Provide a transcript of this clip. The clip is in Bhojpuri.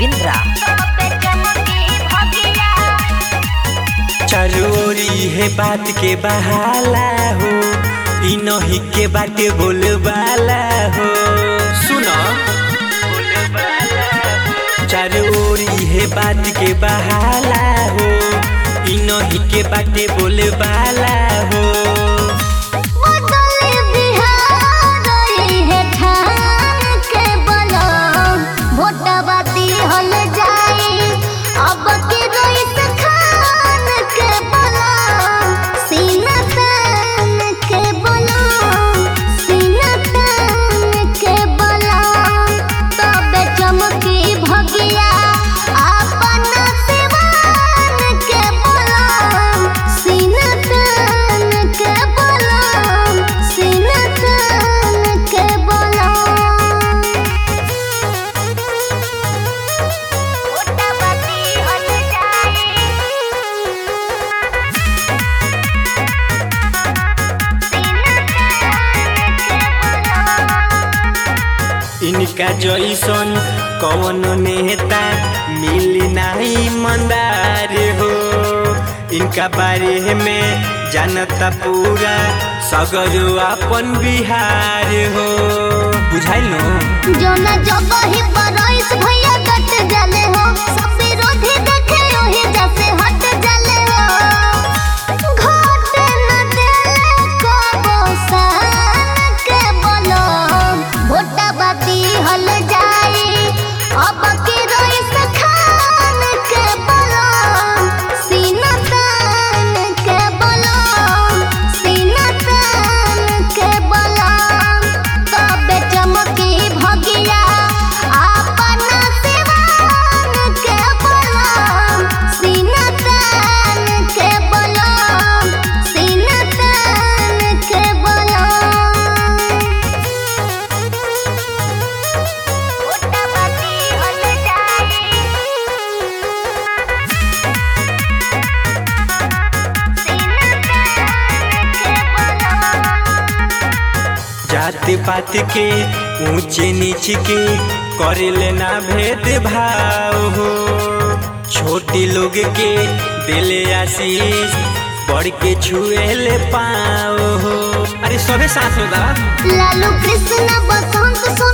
बिंद्रा चारू ओरी है बात के बहाला हो इ नही के बाटे बोलबाला हो सुनो चारू ओरी है बात के बहाला हो इ नही के बाटे बोलबाला हो अब के रईस खान के बलम सीना तान के बलम सीना तान के बलम तबे चमकी भगिया अपना सिवान के बलम सीना तान के बलम सीना तान के बलम मोटापति हट जाए इनका जैसन कौन नेता मिली नहीं मंदार हो इनका बारे में जानता पूरा सगर अपन बिहार हो बुझाइल नु जोना जगही पर रईस भैया कट जाले हो सब विरोधी देखे ओही जैसे हट जाले हो घाटे न देले कबो सान के बोलो भोटा बाती हल जाई अब के रईस खान के बोलो सीना तान के बोलो सीना तान के बोलो तबे चमकी भगिया अपना सिवान के बलम सीना तान के बलम सीना तान के बलम मोटापति हल जाए जात पात के ऊंचे नीच के करे लेना भेद भाव हो छोटी लोग के दिले आशीष बड़ के छुए ले पाओ हो अरे सबे साथ में बा लालू कृष्ण बसंत